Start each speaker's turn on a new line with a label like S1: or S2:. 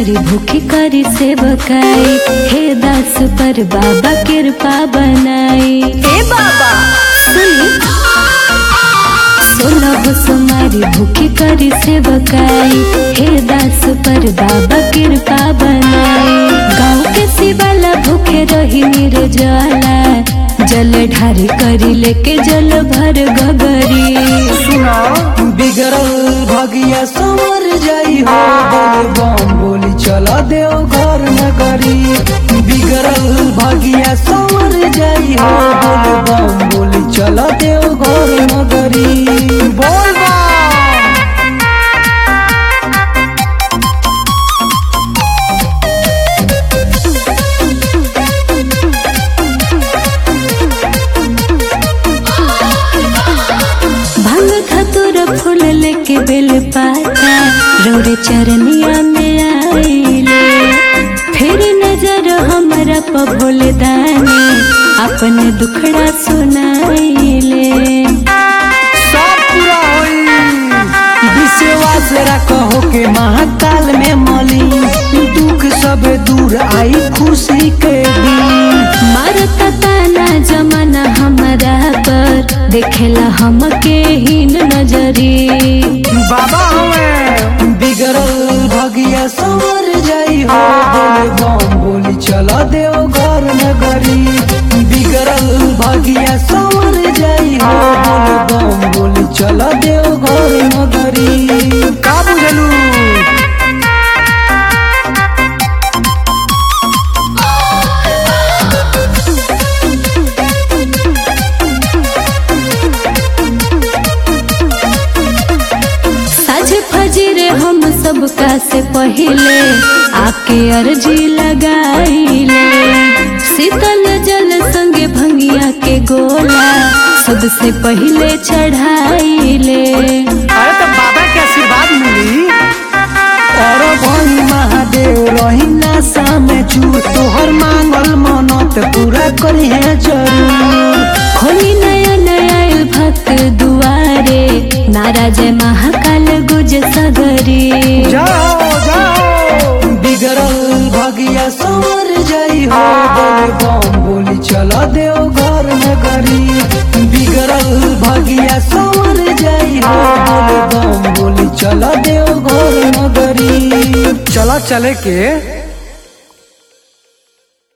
S1: सोमारी भूखी करी सेवकाई हे दास पर बाबा कृपा बनाई
S2: हे बाबा
S1: सुनी सोलह सोमारी भूखी करी सेवकाई हे दास पर बाबा कृपा बनाई गाँव के शिवाला भूखे रही निर्जला जल ढारी करी लेके जल भर गगरी
S3: सुनो बिगड़ल भगिया समर जाई हो बोले बम बोली चला देव घर नगरी बिगड़ल भगिया समर जाई हो बोले बम बोली चला देव घर नगरी बोल बम
S1: भांग खतुर फूल लेके बेल पाता रौरे चरनिया में आईले फिर नजर हमरा प भोले दानी अपने दुखड़ा सुनाइले
S3: सब पूरा होई विश्वास रखो के महाकाल में मली दुख सब दूर आई खुशी के दिन
S1: मारता ताना जमाना हमरा पर देखेला हमके हीन नजरी
S3: बाबा हमें बिगड़ल भगिया समर जाई हो बोले बम बोली चला देव घर नगरी बिगड़ल भगिया समर जाई हो बोले बम बोली चला देव घर नगरी का बुझलू
S1: सज फजरे हम सबका से पहले आपके अर्जी लगाईले शीतल जल संगे भंगिया के गोला सबसे पहले चढ़ाईले
S3: अरे तो बाबा के आशीर्वाद मिली और भाई महादेव रही नासा में चूर तोहर मांगल मनत पूरा करी है जरूर
S1: खोली नया नया भक्त दुआरे नाराज महाकाल गुज सगरी
S3: जाओ जाओ बिगड़ल भगिया समर जाई हो बोले बम बोली चला देव घर नगरी बिगड़ल भगिया समर जाई हो बोले बम बोली चला देव घर नगरी चला चले के